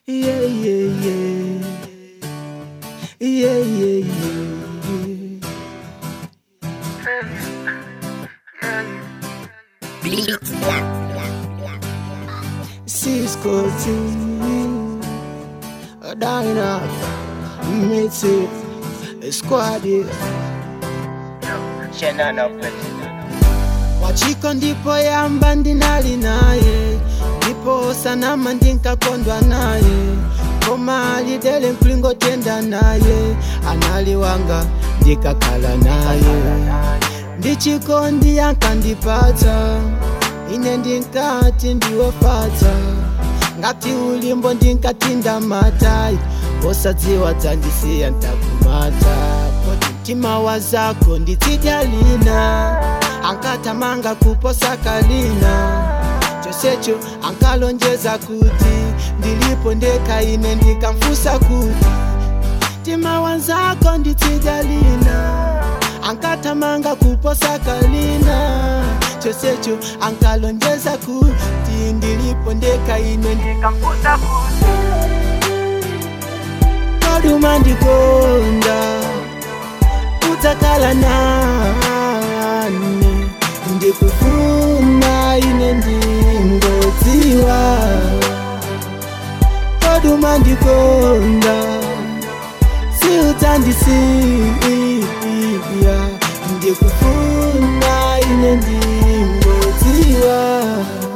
Yeah, yeah, yeah. Yeah, yeah, yeah. Cisco team, a diner, meet it, squad it. Shenana Pet. wachiko ndipo yamba ndinali naye ndipo sanama ndinkakondwa naye koma alidele nkulingotenda naye anali wanga ndikakhala naye ndichikondi yankandipatsa ine ndinkati ndiwofata ngati ulimbo ndinkatinda matayi osadziwa dzandisiya ntakumata poti mtima wa zako nditsidya lina ankatamanga kuposa kalina chosecho ankalonjeza kuti ndilipo ndeka ine ndikamfusa kuti mtima wanzako nditsidya lina ankatamanga kuposa kalina chosecho ankalonjeza kuti ndilipo ndeka ine ndikamfusa kuti koduma ndikonda udzakhala nane ndikufuna ine ndingodziwa koduma ndikonda siudzandisiya ndikufuna ine ndingodziwa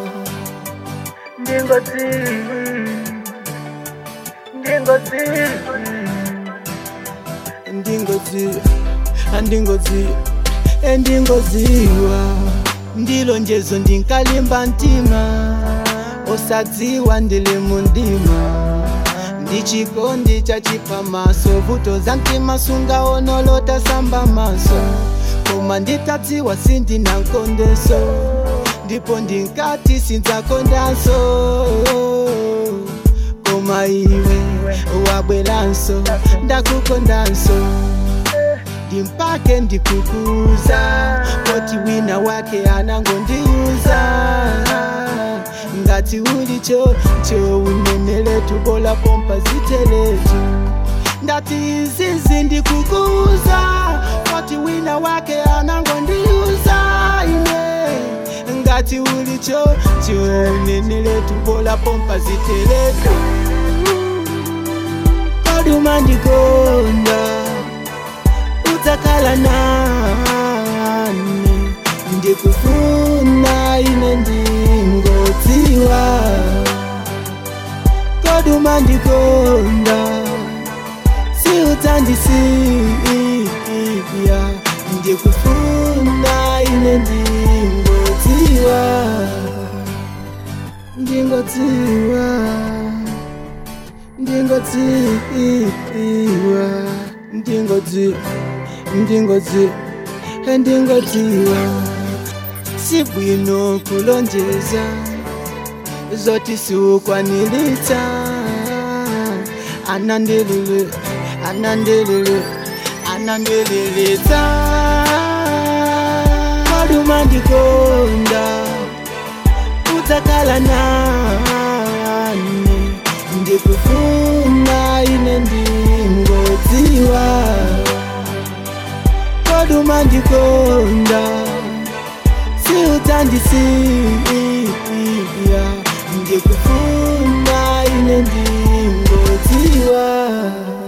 ndingodziwa andingodziwa endingodziwa ndilo njezo ndinkalimba mtima osadziwa ndili mundima ndichikondi chachipa maso vuto za mtima sungaonolota samba maso koma nditadziwa sindina nkondeso ndipo ndinkati sindzakondanso koma iwe wabweranso ndakukondanso ndimpake ndikukuza poti wina wake anangondiuza ngati ulicho cho uneneletu bola pompa ziteletu ndati izizi ndikukuza poti wina wake anangondiuza ine ngati ulicho cho uneneletu bola pompa ziteletu koduma ndikonda udzakhala nane ndikufuna ine ndingodziwa koduma ndikonda siudzandisiya ndikufuna ine ndingodziwa ndingodziwa ndingodziwa ndingodziwa ndingodziwa ndingodziwa sibwino kulonjeza zoti siukwanilitsa anandilile anandilile anandililitsa koduma ndikonda udzakhala nane ndikufuna ine ndingodziwa koduma ndikonda siudzandisiya ndikufuna ine ndingodziwa